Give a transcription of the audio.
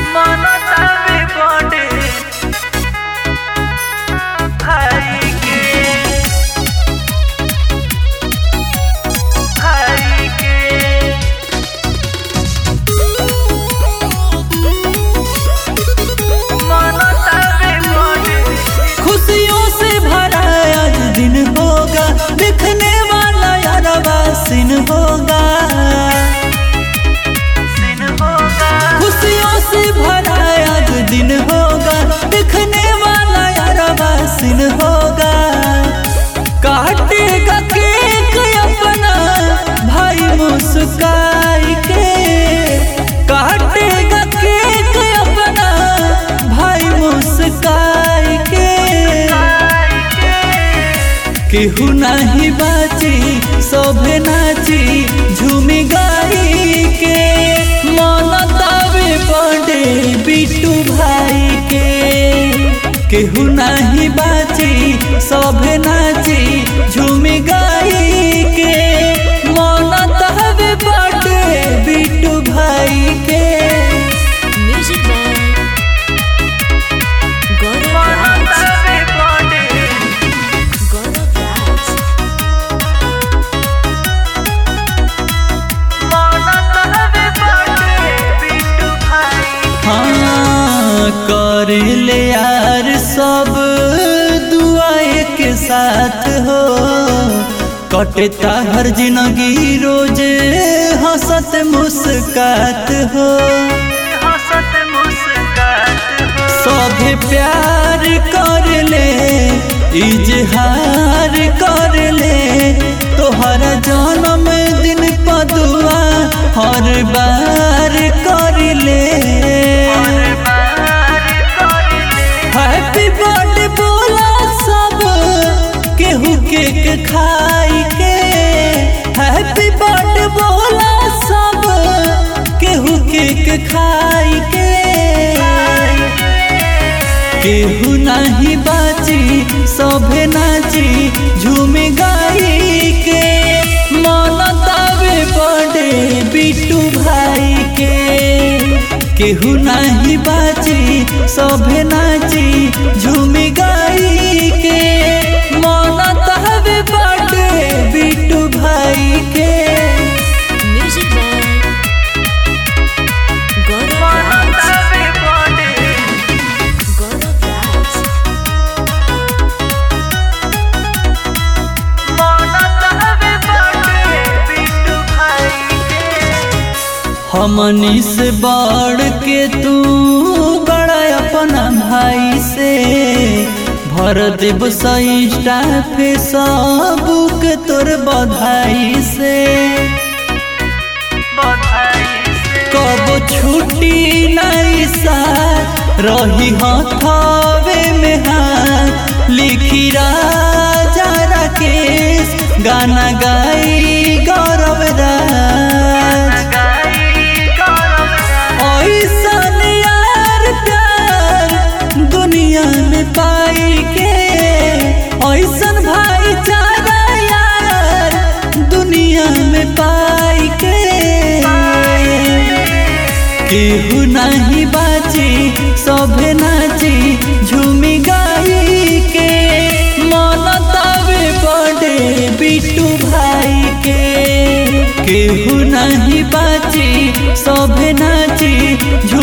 मनतावे बड़े भाई के भाई के मनतावे बड़े खुशियों से भरा आज दिन होगा दिखने वाला यारवा सिन होगा दिन होगा खुशियों से भरा आज दिन होगा दिखने वाला यारवा सिन होगा काटेगा केक अपना भाई मुस्काई के काटेगा केक अपना भाई मुस्काई के केहू नहीं बाची सोभे नाची झूमी गाई के मनतावे बड़े बिट्टू भाई के केहू नहीं बाची सोभे नाची झूमी गाई के मनतावे बड़े बिट्टू भाई के Music by Gaurav Raj. मनतावे बड़े Gaurav Raj. मनतावे बड़े बिट्टू भाई हाँ कर ले यार सब दुआए के साथ हो कटता हर जिंदगी रोज हंसत मुस्कात हो हंसत मुस्कात हो सभे प्यार कर ले इजहार कर ले तोहर जन्म दिन पदुआ हर बार कर ले हैप्पी बर्थडे बोला सब केहू केक खाई के हैप्पी बर्थडे बोला सब केहू केक खाई के केहू नहीं बाची सभे नाची झूम गाई के मनतावे बड़े बिट्टू भाई के केहू नहीं बाची सभे नाची झूम गाई के मनतावे बड़े बिट्टू भाई के Music by Gaurav Raj. Gaurav Raj. हमनी से बढ़ के तू बड़ा अपना भाई से भर देव सईटा पे सबुक तोर बधाई से कब छुट्टी नहीं सा रही हथावे में हाथ लिखी राजा राकेश गाना गाई गौरव राज ऐसन यार प्यार दुनिया में पाई के ऐसन भाईचारा यार दुनिया में पाई के केहू नहीं बाची सभे नाची झूमी गाई के मनतावे बड़े बिट्टू भाई के केहू नहीं बाची सभे नाची झूमी